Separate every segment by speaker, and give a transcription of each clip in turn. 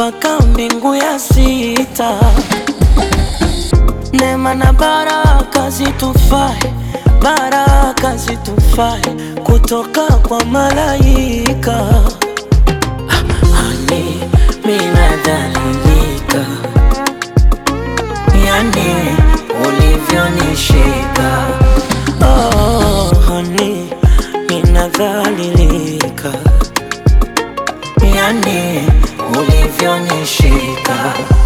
Speaker 1: mpaka mbingu ya sita. Neema na baraka zitufae, baraka zitufae kutoka kwa malaika. Hani minadhalilika, yani ulivyonishika. Oh, hani minadhalilika, yani ulivyonishika.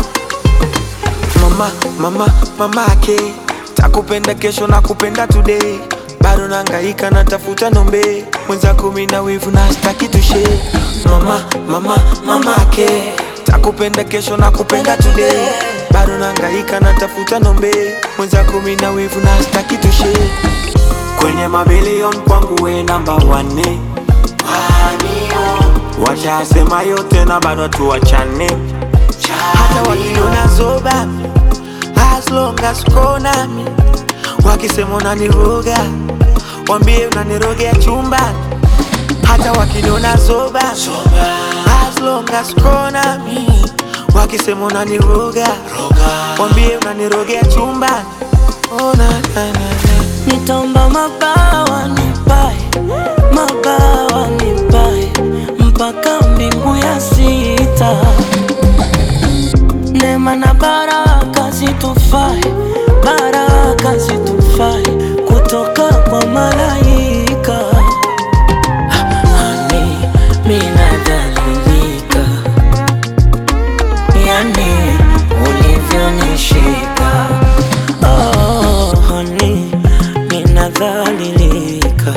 Speaker 2: Mama, mama, mama ake takupenda kesho na kupenda today, bado nangaika natafuta nombe mwenzako, mina wivu na staki tushe. Mama, mama, mama ake takupenda kesho na kupenda today, bado nangaika natafuta nombe mwenzako, mina wivu na staki tushe. Kwenye mabilion kwangu we namba wane, washasema yote na bado tuwachane hata wakiniona zoba as long as uko nami, wakisema unaniroga wambie unanirogea chumbani. Hata wakiniona zoba as long as uko nami, wakisema unaniroga wambie unanirogea chumbani. Oh, na, na, na, na.
Speaker 1: Nitaomba mabawa nipae, mabawa nipae mpaka mbingu ya sita. Neema na baraka zitufae, baraka zitufae kutoka kwa malaika. Hani minadhalilika, yani ulivyonishika. Oh, hani minadhalilika,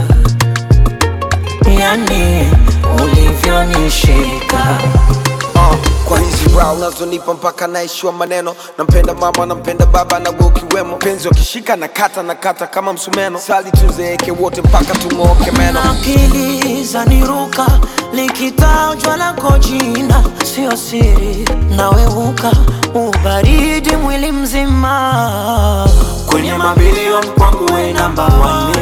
Speaker 1: yani ulivyonishika.
Speaker 3: Uh, kwa hizi brow unazonipa mpaka naishiwa maneno. Nampenda mama, nampenda baba na wewe ukiwemo. Penzi wakishika na kata na kata kama msumeno. Sali tuzeeke wote mpaka tung'ooke meno.
Speaker 1: Akili zaniruka likitajwa lako jina, sio siri, naweuka ubaridi mwili mzima.
Speaker 2: Kwenye mabilion kwangu we namba wane,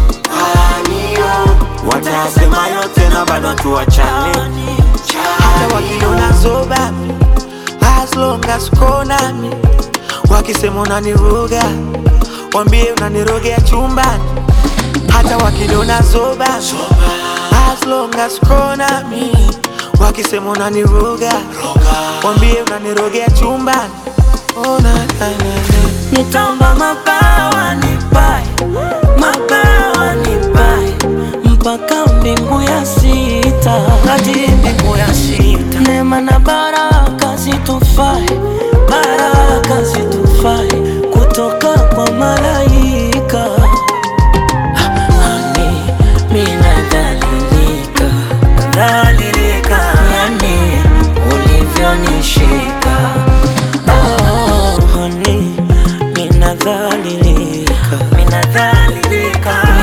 Speaker 2: watasema yote na bado tuwachane. Hata wakiniona zoba as long as uko nami, wakisema unaniroga wambie unanirogea chumbani. Hata wakiniona zoba as long as uko nami, wakisema unaniroga wambie unanirogea chumbani. Oh, na, na, na, na.
Speaker 1: Nitaomba mabawa nipae, mabawa nipae mpaka mbingu ya sita, hadi mbingu ya sita. Neema na baraka zitufae, baraka zitufae kutoka kwa malaika. Hani minadhalilika, dhalilika, yani ulivyonishika. Oh, honey, minadhalilika, minadhalilika